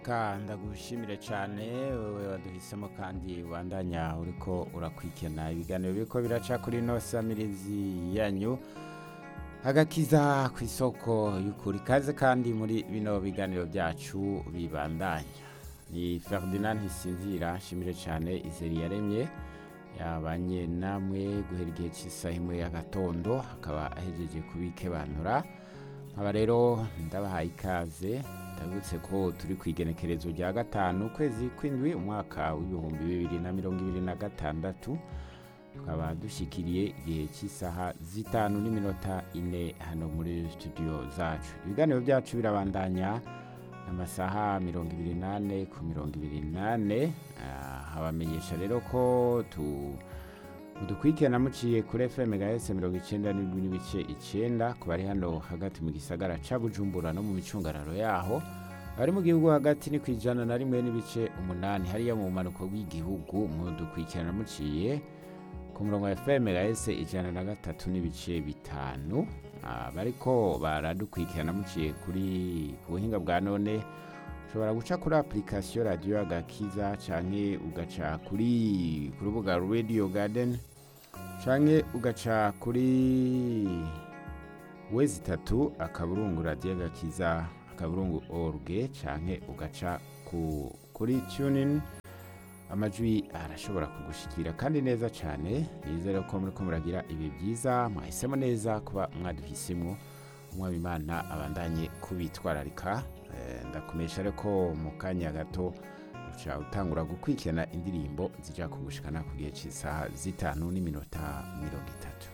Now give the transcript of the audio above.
Ka ndagushimire cyane wowe waduhisemo kandi wandanya uriko urakwikena ibiganiro biriko biraca kuri ino samirizi yanyu agakiza ku isoko y'ukuri kaze kandi muri bino biganiro byacu bibandanya ni Ferdinand Ntisinzira nshimire cyane izeri yaremye yabanye namwe guhera igihe cy'isaha imwe y'agatondo akaba ahejeje kubikebanura nkaba rero ndabahaye ikaze ndabutse ko turi ku igenekerezo rya gatanu ukwezi kw'indwi umwaka w'ibihumbi bibiri na mirongo ibiri na gatandatu tukaba dushyikiriye igihe cy'isaha zitanu n'iminota ine hano muri studio zacu ibiganiro byacu birabandanya amasaha mirongo ibiri n'ane ku mirongo ibiri n'ane Ah, habamenyesha rero ko tu mudukurikirana muciye kuri fm gs mirongo icyenda n'indwi n'ibice icyenda ku bari hano hagati mu gisagara ca bujumbura no mu micungararo yaho abari mu gihugu hagati ni ku ijana na rimwe n'ibice umunani hariya mu bumanuko bw'igihugu mudukurikirana muciye ku murongo wa fm gs ijana na gatatu n'ibice bitanu Ah, bariko baradukurikirana muciye kuri ku buhinga bwa none ushobora guca kuri application radio agakiza canke ugaca kuri ku rubuga radio garden canke ugaca kuri wezi itatu akaburungu radio agakiza akaburungu org canke ugaca ku, kuri tunin amajwi arashobora kugushikira kandi neza cyane nizere ko muriko muragira ibi byiza mwahisemo neza kuba mwaduhisemwo umwami imana abandanye kubitwararika Eh, ndakumesha rero ko mu kanya gato uca utangura gukurikirana indirimbo zija kugushikana ku gihe cy'isaha zitanu n'iminota mirongo itatu